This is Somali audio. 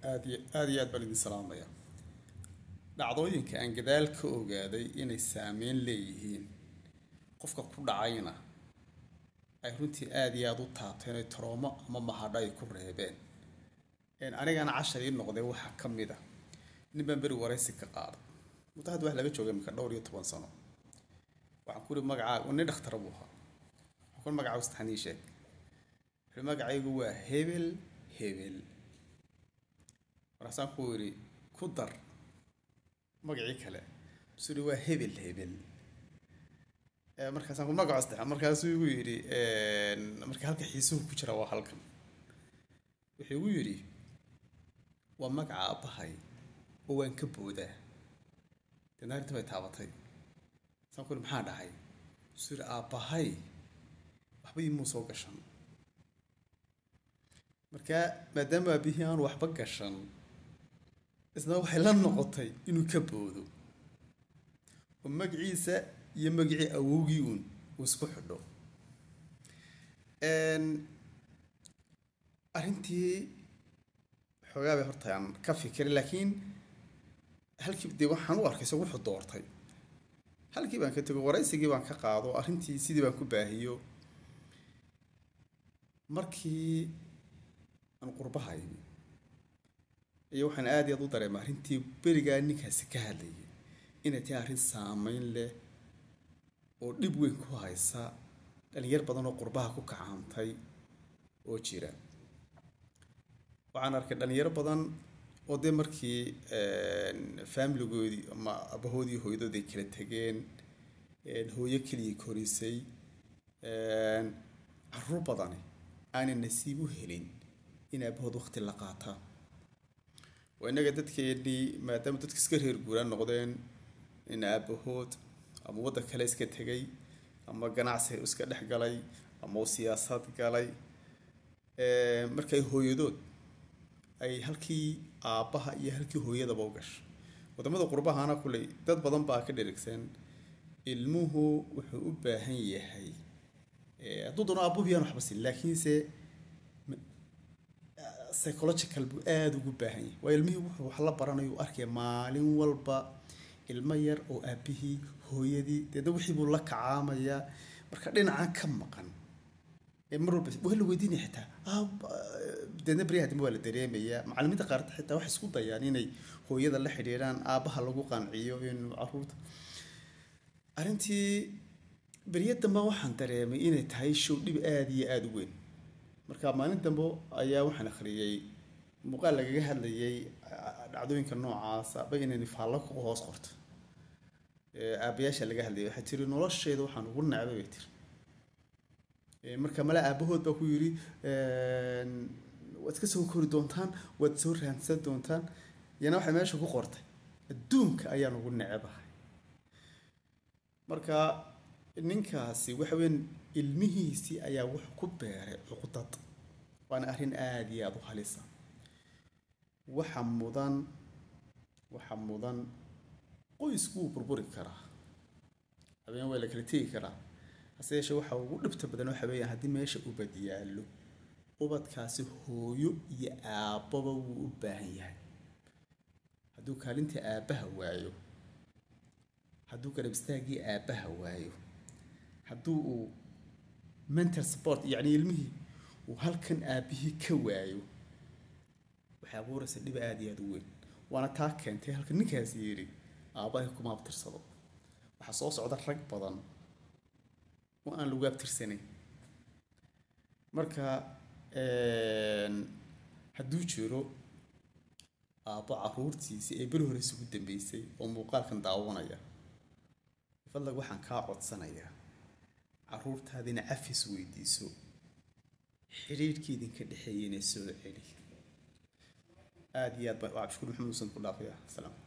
aad iyo aad iyo aad baan idin salaamaya dhacdooyinka aan gadaal ka ogaaday inay saameyn leeyihiin qofka ku dhacayna ay runtii aada iyo aada u taabteen ay taroomo ama mahadho ay ku reebeen anigana cashar ii noqday waxaa ka mid a nin baan beri waraysi ka qaaday muddo hadda wax laga joogay imika dhowr iyo toban sano waxaan ku uri magacaaga nin dhakhtara buu ahaa waxaan ku uri magacaaga saxanii sheeg wuxuu magacaygu waa hebel hebel markaasaan ku yidhi ku dar magacii kale musu yidhi waa hebel hebel markaasaan ku magaco saddex markaasuu igu yidhi marka halka xiisuhu ku jira waa halkan wuxuu igu yidhi waa magaca aabbahay oo waan ka boodaa deedna arrinta bay taabatay saan ku yidhi maxaa dhahay musu yidhi aabbahay waxba imuu soo gashan marka maadaama aabihii aanu waxba gashan isna waxay la noqotay inuu ka boodo oo magaciisa iyo magacii awowgii uun uu isku xidho arrintii xoogaa bay horta aan ka fikiray laakiin halkii dee waxaan u arkay isagu wuxuu doortay halkii baan ka tego waraysigii baan ka qaado arrintii sidii baan ku baahiyo markii aan qurbaha imi iyo waxaan aada iyaad u dareema arrintii berigaa ninkaasi ka hadlayay inay tahay arrin saameyn leh oo dhib weyn ku haysa dhalinyar badan oo qurbaha ku kacaantay oo jira waxaan arkay dhalinyaro badan oo dee markii faamiligoodii ama abahoodii hooyadood ay kala tegeen hooyo keliya korisay caruur badani aanay nasiib u helin in aabahood waqti la qaataa waa innaga dadkeennii maadaama dadka iska reer guuraan noqdeen in aabahood ama waddan kale iska tegay ama ganacsi iska dhex galay ama uu siyaasad galay markay hooyadood ay halkii aabbaha iyo halkii hooyadaba u gashay wadamada qurbahana kuley dad badan baa ka dherigsan ilmuhu wuxuu u baahan yahay hadduu doono aabuhu yaan waxba sin laakiinse psychological buu aada ugu baahan yahay waa ilmihii wuxuu wax la baranayo u arkaya maalin walba ilmo yar oo aabihii hooyadii deedna wixii buu la kacaamayaa marka dhinacan ka maqan mar walba waa la weydiinaya xitaa deedna beryaha dambe waa la dareemayaa macalimiinta qaarta xitaa waxay isku dayaan inay hooyada la xidhiidhaan aabbaha lagu qanciyo inuu caruurta arrintii beryo dambe waxaan dareemay inay tahay show dhib aada iyo aada u weyn marka maalin dambe ayaa waxaan akhriyey muuqaal lagaga hadlayay dhacdooyinka noocaasa ba inayni faallo ku hoos qorto aabayaasha laga hadlayay waxay tiri nolosheeda waxaan ugu nacbay bay tiri marka male aabahood baa ku yidhi waad iska soo kori doontaan waad soo raansan doontaan yana waxay meesha ku qortay adduunka ayaan ugu necebahay marka ninkaasi waxa weyn ilmihiisii ayaa wuxuu ku beeray cuqdad waana arrin aada iyo aada u halisa waxa mudan waxa mudan qoysku wuu burburi karaa habeen waa la kala tegi karaa hase yeeshee waxa ugu dhibta badan waxa weeyaan haddii meesha ubad yaallo ubadkaasi hooyo iyo aabbaba wuu u baahan yahay hadduu kaalintii aabbaha waayo hadduu garab istaaggii aabbaha waayo hadduu uu mental support yacni ilmihii uu halkan aabbihii ka waayo waxay abuuraysa dhib aada iyo aada u weyn waana taa keentay halka ninkaasi yidhi aabbahay kuma abtirsado waxaa soo socda rag badan oo aan lagu abtirsanayn marka hadduu jiro aabbo caruurtiisii ee beri hore isugu dambeysay oo muuqaalkan daawanaya fadlag waxaan kaa codsanayaa caruurtaadina cafis weydiiso xidhiidhkii idinka dhexeeyay inay soo celi aada iyo aad baa cabdishukuur maxamed uusan ku dhaafaya salaam